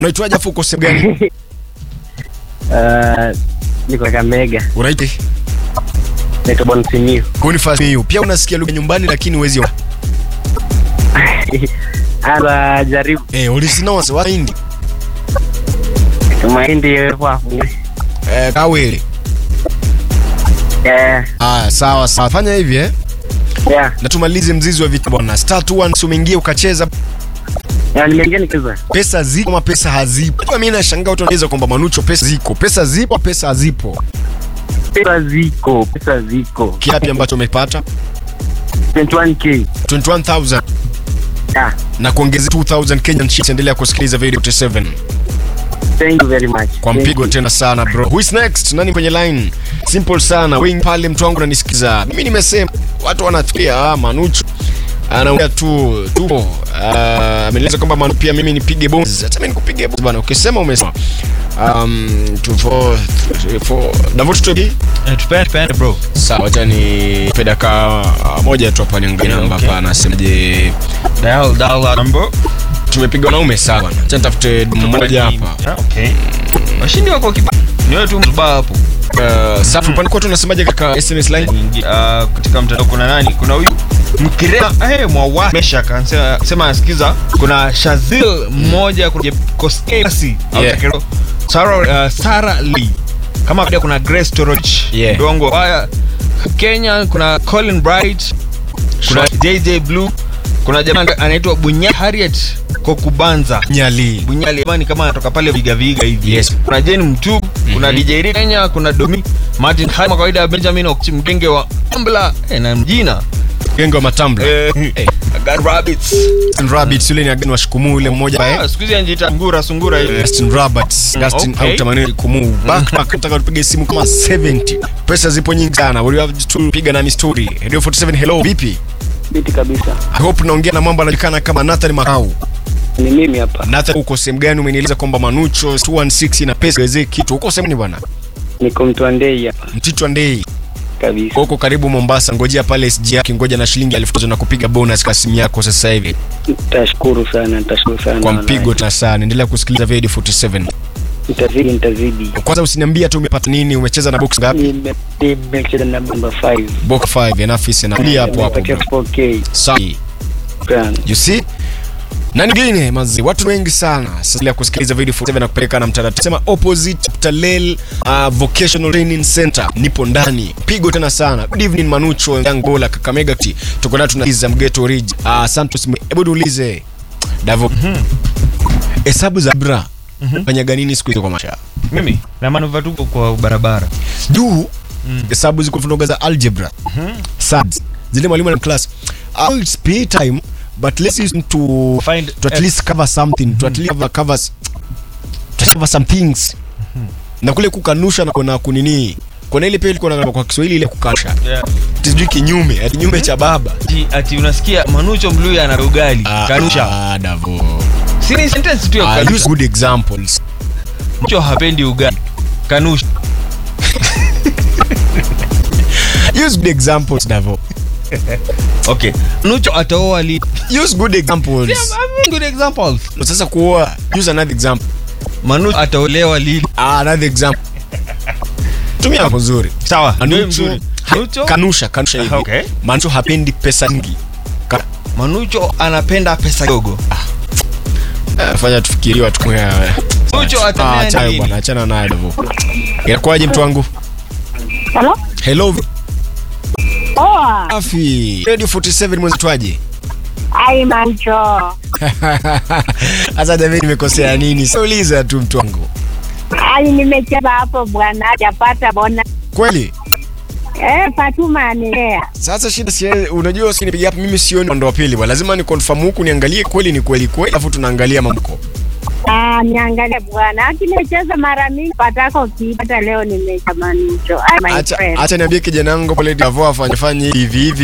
Unaitwaje afu uko sehemu gani? Uh, niko Kakamega, Unaitwa naitwa Bonsimio. Boniface Miu. Pia unasikia lugha nyumbani lakini huwezi. Ala jaribu Eh, ulisinoa wa Hindi. mahindi kwa Eh, kawele. eh Ah, sawa sawa. Fanya hivi eh. yeah Na tumalize mzizi wa vita bwana. Star 21 umeingia ukacheza yeah nimeingia nikiza pesa zipo ama pesa hazipo. Kwa mimi nashangaa watu wanaweza kwamba Manucho pesa ziko. Pesa zipo, pesa hazipo. pesa ziko pesa ziko Kiapi ambacho umepata? 21k 21000 yeah na kuongeza 2000 Kenyan shillings. Endelea kusikiliza video 47 thank you very much kwa Thank mpigo you. tena sana bro. Who is next? Nani kwenye line? Simple sana. Wengi pale mtu wangu ananisikiza. Mimi nimesema watu wanafikiria ah, Manucho anaongea tu tu ah, ameeleza kwamba Manu pia mimi nipige bonus. Hata mimi nikupige bonus bana. Ukisema umesema. Um 2 4 3 4 Davut Tobi. Eh, tupende tupende bro. Sawa, acha ni pedaka moja tu hapa niangalie namba Okay. hapa anasemaje. Dial dial that number. Tumepiga wanaume sawa. Acha nitafute mmoja hapa. Ah, Okay. Washindi wako kiba. Ni wewe tu mzubaa hapo. Uh, safu pande kwa tunasemaje katika SMS line? Nyingi- ah, katika mtandao kuna nani? Kuna huyu Mkirema eh mwawa mesha kansema sema anasikiza kuna Shazil mmoja kuna Koskesi Yeah. Sarah uh, Sarah Lee kama pia kuna Grace Toroch Yeah. Dongo haya Kenya kuna Colin Bright kuna JJ Blue kuna jamaa anaitwa Bunya Harriet Kokubanza Nyali. Bunyali amani kama anatoka pale Viga Viga hivi. Yes. Kuna Jane Mtu, kuna DJ Rick Kenya, kuna Domi Martin kama kawaida Benjamin Okchi mgenge wa Ambla eh, na mjina. Genge wa matambla. Eh, Eh. God Rabbits. Justin Rabbits yule ni ageni wa Shikumu yule mmoja Ah, eh. siku hizi anjiita ngura sungura hivi. Justin Rabbits, Justin okay. au tamanini kumu. Back back nataka tupige simu kama 70. Pesa zipo nyingi sana. We have to piga na story. Radio 47 hello. Vipi? Biti kabisa I hope naongea na mambo anajulikana kama Nathan Makau. ni mimi hapa Nathan uko sehemu gani? Umenieleza kwamba Manucho 216 na pesa gazee kitu. Uko sehemu ni bwana? niko Mtwandei hapa Mtito Ndei. kabisa Uko karibu Mombasa. Ngojea pale SG yake ngoja na shilingi 1000 na kupiga bonus kwa simu yako sasa hivi. nitashukuru sana nitashukuru sana Kwa wallahi. mpigo tena sana. Endelea kusikiliza Radio 47. nitazidi nitazidi Kwanza usiniambia tu umepata nini, umecheza na box ngapi? Nime- nimecheza na namba 5 Box 5 enough is enough. Tulia hapo hapo. Nimepatia bro. 4k Sawa. sana You see? Na nyingine mazi, watu wengi sana sasa ya kusikiliza video 47 na kupeleka na mtandao. Sema opposite Talel uh, Vocational Training Center nipo ndani. Pigo tena sana. Good evening Manucho, Angola, Kakamega. T. Tuko na tunaiza Mgeto Ridge. Uh, Santos. Hebu niulize. Davo. Hesabu za bra. Fanyaga nini siku hizo kwa maisha? Mimi na manuva tuko kwa barabara. juu hesabu ziko fundoga za algebra SADS zile mwalimu na class oh, it's pay time but let's use to Find to at F. least cover something to at least cover covers to cover some things na kule kukanusha na kuna kunini kuna ile pia ilikuwa na kwa Kiswahili ile kukanusha Yeah. sijui kinyume ati kinyume cha baba Ati, ati unasikia Manucho Mluya ana ugali. Kanusha. ah, davo Si ni sentence tu ya ah, use kanusha. good examples Manucho hapendi ugali. Kanusha. use good examples davo Okay. Manucho ataoa li. use good examples Yeah, I mean good examples. sasa kuoa use another example Manucho ataolewa lili. Ah, another example. Tumia hapo nzuri. Sawa. Ndio Manucho, mzuri. ha- Manucho kanusha, kanusha hivi. Okay. Manucho hapendi pesa nyingi. Ka- Manucho anapenda pesa kidogo. eh, fanya tufikirie watu kwa Manucho Ah, atamea achana nini? bwana, achana naye hivyo. Inakuwaje mtu wangu? Halo? Hello. Poa. Afi. Radio 47 mwezi twaje? Ai mancho. Sasa David nimekosea nini? Sauliza tu mtu wangu. Ai nimecheza hapo bwana hajapata bona. Kweli? Eh, Fatuma anilea. Sasa shida si unajua usinipigia hapa mimi sioni ndo wa pili bwana. Lazima ni confirm huku niangalie kweli ni kweli kweli alafu tunaangalia mamko. Ah, niangalie bwana. Haki nimecheza mara mingi patako ukipata leo nimecheza mancho. Ai my Acha friend. acha niambie kijana wangu pale Davo afanye fanye hivi hivi